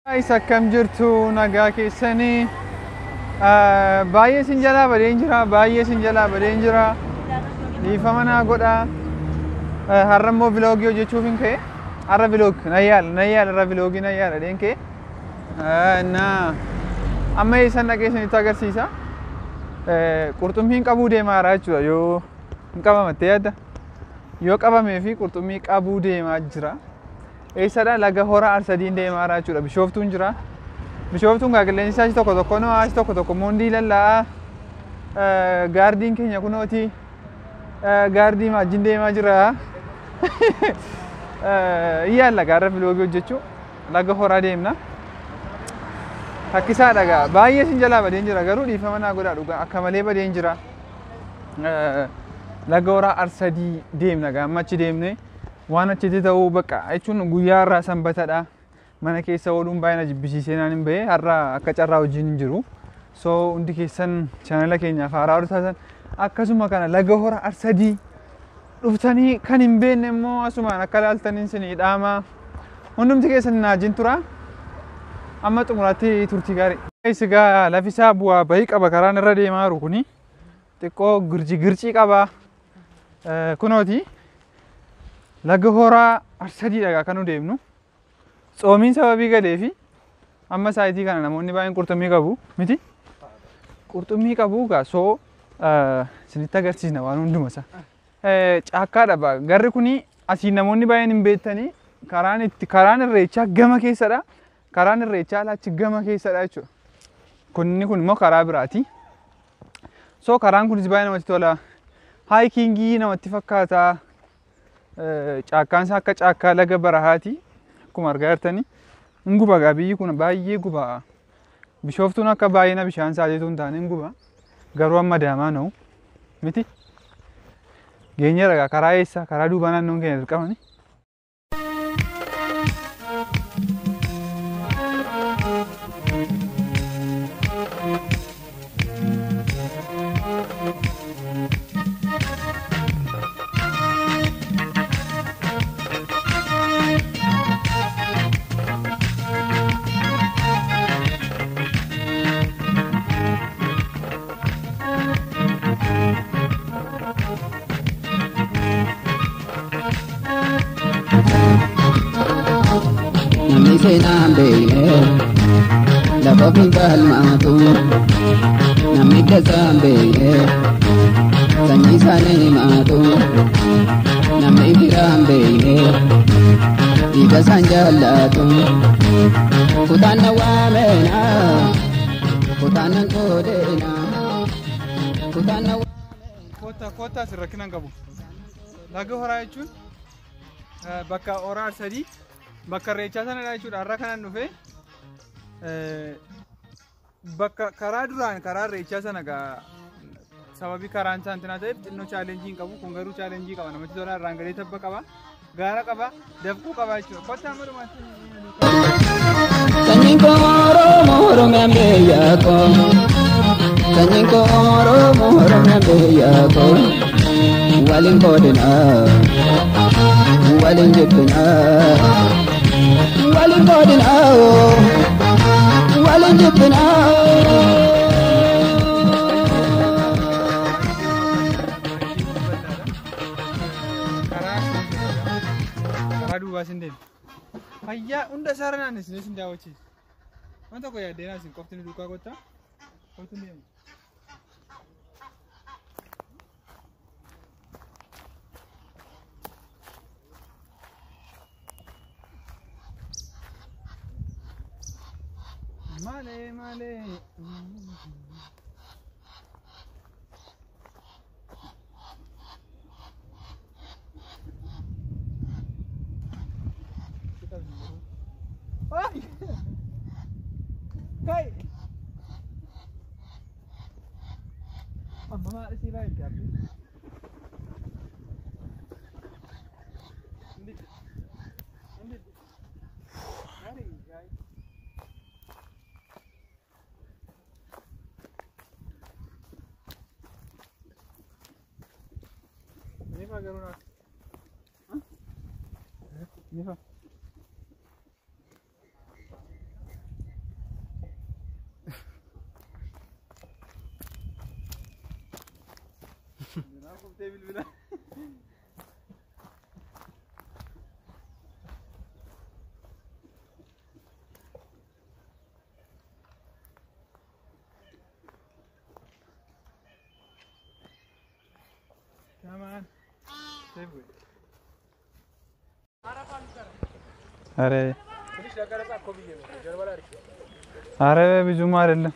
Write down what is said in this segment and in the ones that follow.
Guys, akkam jirtu nagaa keessanii baay'ee sin jalaa badeen jira baay'ee sin jalaa badeen jira dhiifama naa godha har'a immoo viloogii hojjechuuf hin ka'e har'a viloog na yaala na yaala har'a viloogii na yaala dheen ka'e na amma eessan dhaqee isinitti agarsiisa qurxummiin qabuu deemaa jira jechuudha yoo hin qabamatte yaadda yoo qabamee fi qurxummii qabuu deemaa jira. eessadha laga hora arsadiin deemaa jira jechuudha bishooftuun jira bishooftuun gaa qilleensi isaa tokko tokko noo as tokko tokko moondii lallaa'a gaardiin keenya kunooti gaardii maajjiin deemaa jira iyyaalla gaarra filoogii hojjechuu laga horaa deemna takkisaa dhagaa baay'ee sin jalaa badeen jira garuu dhiifama naa godhaa dhugaa akka malee badeen jira laga horaa arsadii deemna gaa amma achi deemnee waan achitti ta'uu bakka jechuun guyyaa har'aa sanbatadha mana keessa ooluun baay'ee na jibbisiisee naan hin bahe har'a akka carraa hojiin hin jiru so hundi keessan chaanala keenyaaf haaraa taatan akkasuma kana laga hora arsadii dhuftanii kan hin beekne immoo asumaan akka laaltaniin sinii dhaama hundumti keessan naajin tura amma xumuraatti turtii gaarii. Egaa lafisaa bu'aa bahii qaba karaan irra deemaa jiru kuni xiqqoo girji gircii qaba kunooti. laga horaa arsadiidha kan nu deemnu tsoomiin sababii galee fi amma saayitii kana namoonni baay'een qurxummii qabu miti qurxummii qabu gaa soo isinitti agarsiisna waan hunduma isaa caakkaadha ba garri kuni asiin namoonni baay'een hin beektanii karaan itti karaan irreechaa gama keessadha karaan irreechaa alaachi gama keessadha jechuudha kunni kun immoo karaa biraati soo karaan kunis baay'ee namatti tola haayikingii namatti fakkaata caakkaan isaa akka caakkaa laga barahaati akkuma argaa jirtanii hin guba gaa biyyi kun baay'ee guba bishooftuun akka baay'ina bishaan isaatiitu hin taane hin guba garuu amma daamaa na'u miti geenye ragaa karaa eessa karaa duubaa naannoon keenya dirqamani. namni seenaan beekne lafa ofiin falmaatu namni dasaan beekne sanyii isaanii himaatu namni firaan beekne dhiiga isaan jaallatu kutaan na waameena kutaan nan qoodeena kutaan na Kottaa kottaa asirra rakkinaan qabu. Laga horaa jechuun bakka horaa sadii bakka irreechaa sanadha jechuudha. Har'a kanan dhufe bakka karaa duraan karaa irreechaa sana gaa sababii karaan saantinaa ta'eef xinnoo chaalenjii hin qabu. Kun garuu chaalenjii qaba. Namatti tola irraan gadee tabba qaba. Gaara qaba. Dafquu qaba jechuudha. Kottaa amma dhumaatti. Sanyiin koo Oromoo Oromiyaan biyyaa koo. Sanyiin koo Oromoo Oromiyaan biyyaa koo. Waliin qoodinaa. Waliin jibbinaa. Waliin qoodinaa. Waliin jibbinaa. karaa duubaa sin deemu. Fayyaa hunda isaarra naannessinee sin daawwachiisa. Waan tokko yaaddee naasin qofti ni duukaa kottaa. Qofti ni deemu. Malee malee. Ay! Kai! Amma maal isii baay'ee gaabbi? Ini fa garuu naaf. Ini fa. Bultee bilbila. Come on. Save it. अरे अरे ብዙም አይደለም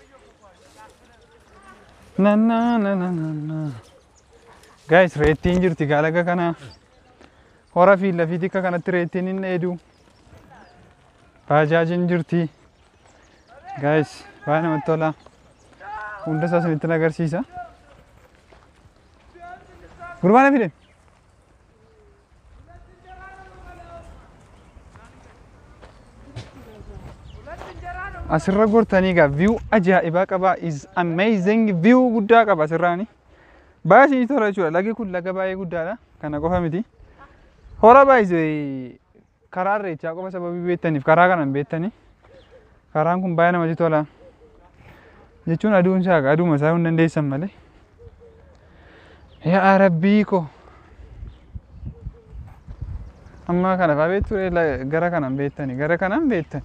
ነና ነና ጋይስ reettiin jirti gaalaga kana hora fi lafiiti akka kanatti reettiin hin dheedu baajaajiin jirti gaayis baay'ee namatti tola hunda isaa isinitti agarsiisa gurbaana fide asirra gortanii egaa view ajaa'ibaa qaba is amazing view guddaa qaba asirraani baay'ee isinii tola jechuudha lagi kun laga baay'ee guddaadha kana qofa miti hora baay'ee karaa irreechaa qofa sababii beektaniif karaa kanan beektanii karaan kun baay'ee namatti tola jechuun aduun isaa aduuma isaa hin dandeessan malee yaa rabbii ko amma kana faa beektu gara kanan beektanii gara kanan beektan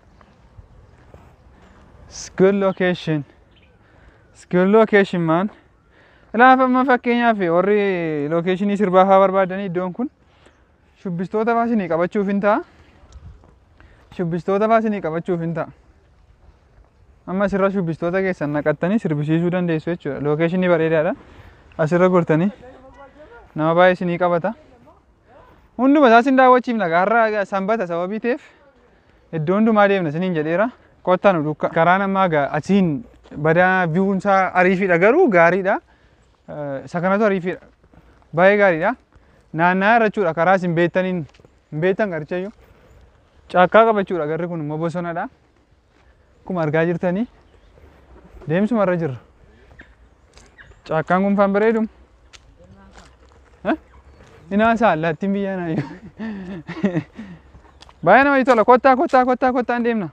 It's good location. It's good location man. Ilaafa amma fakkeenyaaf warri lokeeshinii sirbaa fa'aa barbaadanii iddoon kun shubbistoota fa'aa isinii qabachuuf hin ta'a. Shubbistoota fa'aa isinii qabachuuf hin ta'a. Amma asirra shubbistoota keessan naqattanii sirbisiisuu dandeessu jechuudha. Lokeeshinii bareedaadha. Asirra gortanii nama baay'ee isinii qabata. Hunduma isaas hin daawwachiifna har'a sanbata sababii ta'eef iddoo hundumaa deemna isiniin jedheera. Kottaa nu dukka. Karaan ammaa gaa achiin badaa viiwuun isaa ariifiidha garuu gaariidha. Isa kanatu ariifiidha. Baay'ee gaariidha. Naanna'aa irra jechuudha karaa isin beektaniin hin beektan garichayyuu. Caakkaa qaba jechuudha garri kun immoo bosonadha. Akkuma argaa jirtanii deemsuma irra jirra. Caakkaan kun faan bareedu. Inaasaa allaattiin biyyaa naayyuu. Baay'ee namatti tola kottaa kottaa kottaa kottaan deemna.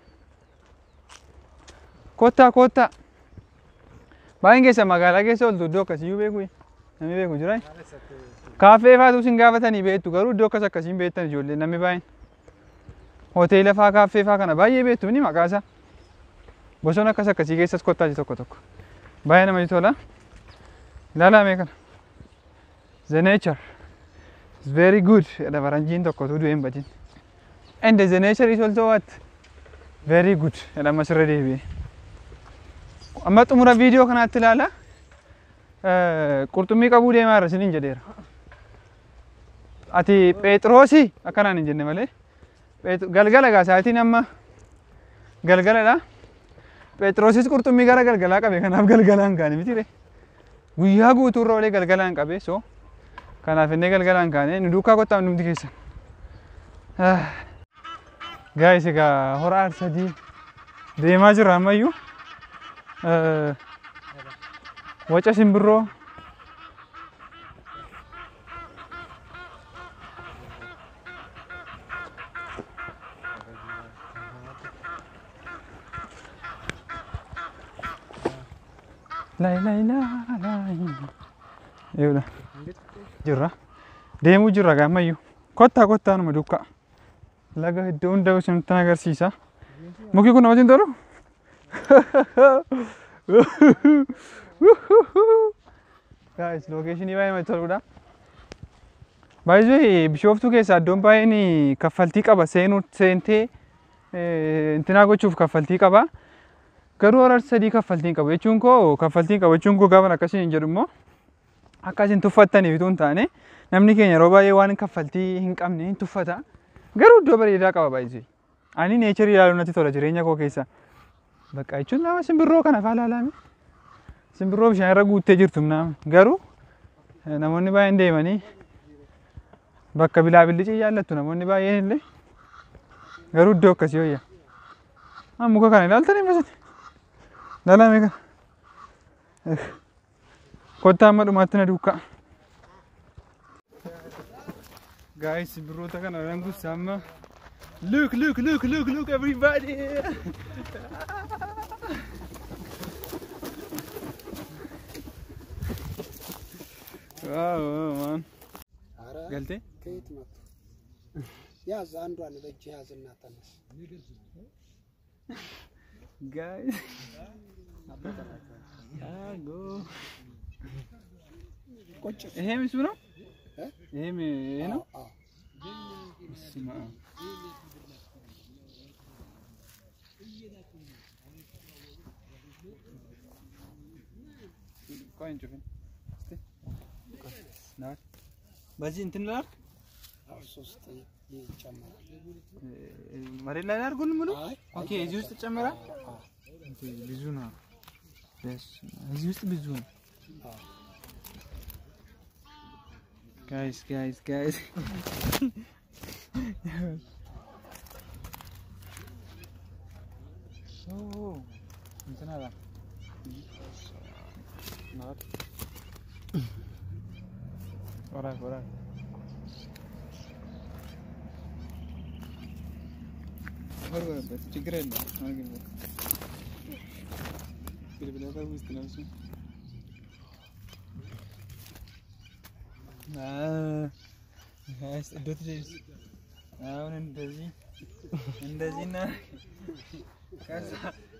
Kottaa kottaa. Baay'een keessa magaalaa keessa ooltu iddoo akkasiyyuu beeku namni beeku jira. Kaaffee faatu sin gaafatanii beektu garuu iddoo akkas akkasiin beektan ijoollee namni baay'een. Hoteela faa kaaffee faa kana baay'ee beektu ni maqaa isaa. Bosona akkas akkasii keessas kottaa ji tokko tokko. Baay'ee namatti tola. Ilaalaa mee kana. The nature is very good. Jedha faranjiin tokkotu du'ee hin badin. And the nature is also what? Very good. Jedha ammas irra deebi'ee. amma xumura viidiyoo kanaatti ilaala qurxummii qabuu deemaa irra isiniin jedheera. Ati Phexroosii akkanaan hin jenne malee galgala gaa sa'aatiin amma galgaladha. Phexroosis qurxummii gara galgalaa qabe kanaaf galgalaan kaane miti guyyaa guutuu irra olee galgalaan qabe so kanaaf innee galgalaan kaane nu duukaa kottaa hundumti keessan. Gaayis egaa hora aarsadii deemaa jirra ammayyuu. waca simbirroo Lai lai la lai. Eewudha. Jirra. Deemuu jirra gaammayyuu. Kottaa kottaa numa dukkaa. Laga iddoo hunda isinitti agarsiisa. Muki kun namatti hin tolu? Guys, lokeeshinii baay'ee namatti toludha. Baay'ee bishooftuu keessaa iddoon baay'een kaffaltii qaba seenuu seentee intinaa gochuuf kaffaltii qaba. Garuu hora sadii kaffaltii qabu jechuun koo kaffaltii qabu jechuun koo gaafa akkasii hin jedhu immoo akka isin tuffattaniif utuu hin taane namni keenya yeroo baay'ee waan kaffaltii hin qabne hin tuffata. Garuu iddoo bareedaa qaba baay'ee. Ani neecharii ilaaluun natti tola jireenya koo keessa. Bakka jechuun nama simbirroo kana faa ilaalame. Simbirroo bishaan irra guuttee jirtu nama. Garuu namoonni baay'een deemanii bakka bilaabillicii jaallattu namoonni baay'een illee garuu iddoo akkasii wayya. Muka kana ilaaltanii masati. Ilaalame kana. Kottaa amma dhumaatti na duukaa. Guys, simbirroota kana rangussa amma. Look, look, look, look, look, everybody! ዋው ማን ኧረ ገልቴ ከየት መጡ? ያዝ አንዷን በእጅ ያዝና ተነስ። ጋይስ አጎ ቁጭ ይሄም እሱ ነው እ? ይሄም ይሄ ነው አዎ፣ በስመ አብ ቆይ እንጩፍን እስቲ ቆይ ናት በዚህ እንትን ላድርግ አዎ፣ ሶስት ይጨመራል። መሬት ላይ ላድርጉን ሙሉ አይ ኦኬ እዚህ ውስጥ ይጨመራል አዎ፣ ኦኬ ብዙ ነው በስመ አብ እዚህ ውስጥ ብዙ ነው አዎ። ጋይስ ጋይስ ጋይስ እንትን አላ ናት ወራክ ወራክ ወርወረበት ችግር የለም አድርግበት ግልብለታ ውስጥ ነው እሱ እዶት አሁን እንደዚህ እንደዚህ እና ከዛ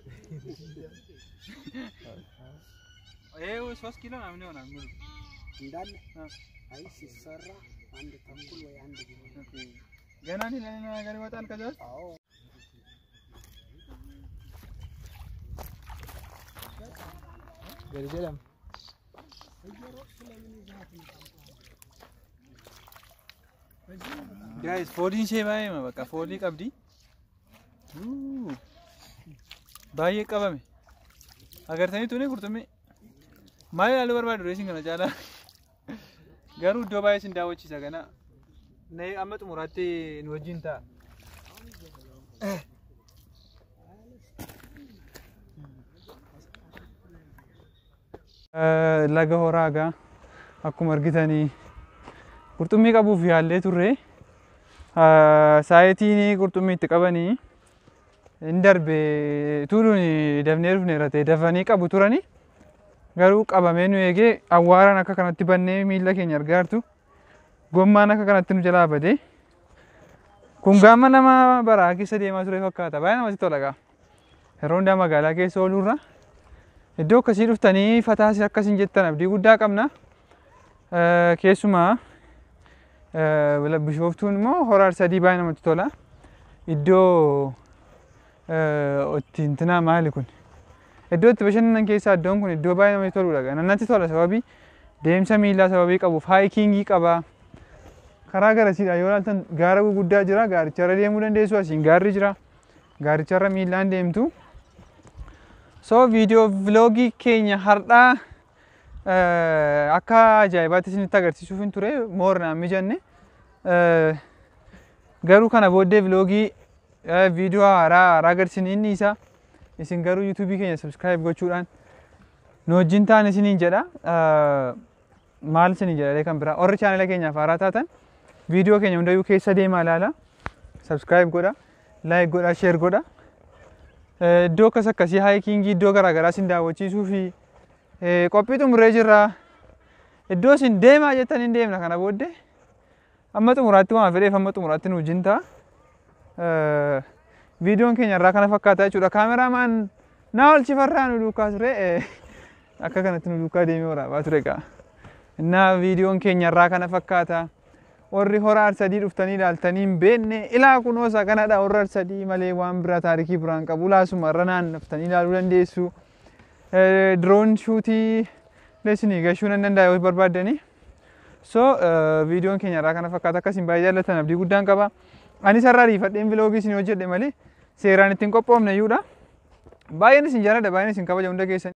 ይሄው ሶስት ኪሎ ምናምን ይሆናል ሙሉ እንዳለ አ። አይ ሲሰራ አንድ ተኩል ወይ አንድ ቢሆን ኦኬ። ገና ሌላ ሌላ ነገር ይወጣል ከዛ ውስጥ አዎ ገልጀለም ጋይስ fooliin ishee baay'eema bakka foolii qabdi Uuu. baay'ee qabame agartanii tuni qurxummii maal ilaaluu barbaadu reesin kana caalaa garuu iddoo baay'ee sin daawwachiisa kana na amma xumuraatti nu wajjin ta'a laga horaagaa akkuma argitanii qurxummii qabuuf yaallee turre saayitiin qurxummii itti qabanii hin darbe tuuluun dafnee dhufneera ta'e dafanii qabu turani garuu qabamee nu eegee awwaaraan akka kanatti bannee miilla keenya argaartu gommaan akka kanatti nu jalaa bade kun gaama nama baraa keessa deemaa ture fakkaata baay'ee namatti tola gaa yeroo hundaa magaalaa keessa oolurra iddoo akkasii dhuftanii fataas akkasiin jettan abdii guddaa qabna Eh, keessumaa eh, bishooftuun immoo horaar sadii baay'ee namatti tola iddoo eh, itti intinaa maali kun iddoo itti bashannanan keessaa iddoon kun iddoo baay'ee namatti toludha natti tola sababii deemsa miillaa sababii qabuuf haayikingii qaba karaa garasiidha yoo ilaaltan gaara guguddaa jira gaaricharra deemuu dandeessu asiin gaarri jira gaaricharra miillaan deemtu so viidiyoo viloogii keenya har'aa eh, akka ajaa'ibaatti isinitti agarsiisuuf hin ture moor naan mijanne Eh, garuu kana booddee viloogii eh, viidiyoo haaraa haaraa agarsiisni inni isa isin garuu yuutuubii keenya sabskiraayib gochuudhaan nu wajjin ta'an isiniin jedha Eh, maal isiniin jedha kan biraa warri chaanala keenyaaf haaraa taatan viidiyoo keenya hundayyuu keessa deemaa ilaala sabskiraayib godha laayik godha sheer godha Eh, iddoo akkas akkasii haayikingii iddoo garaagaraa isin daawwachiisuu fi eh, qophii xumuree jirra iddoo isin deemaa jettan hin deemna kana booddee amma xumuraatti waan fedheef amma xumuraatti nu wajjin ta'a. Eh, Viidiyoon keenya irraa kana fakkaata jechuudha. Kaameraamaan naa olchifarraa nu duukaa ture eh, akka kanatti nu duukaa deemee waraabaa ture egaa. Innaa viidiyoon keenya irraa kana fakkaata. Warri hora arsadii dhuftanii ilaaltanii hin beekne ilaa kunoo isa kanadha warra arsadii malee waan biraa taarikii biraan qabu laasuma irra naannaftanii ilaaluu dandeessu. Eh, Diroon shuutii leessinii gashuu nan danda'a yoo barbaaddanii. So eh, viidiyoon keenya irraa kana fakkaata akkasiin baay'ee jaallatan abdii guddaan qaba. Anis har'a ariifadheen viloogii isin hojjedhe malee seeraan ittiin qophoofne iyyuudha. Baay'een isin jaalladha baay'een isin kabaja hunda keessan.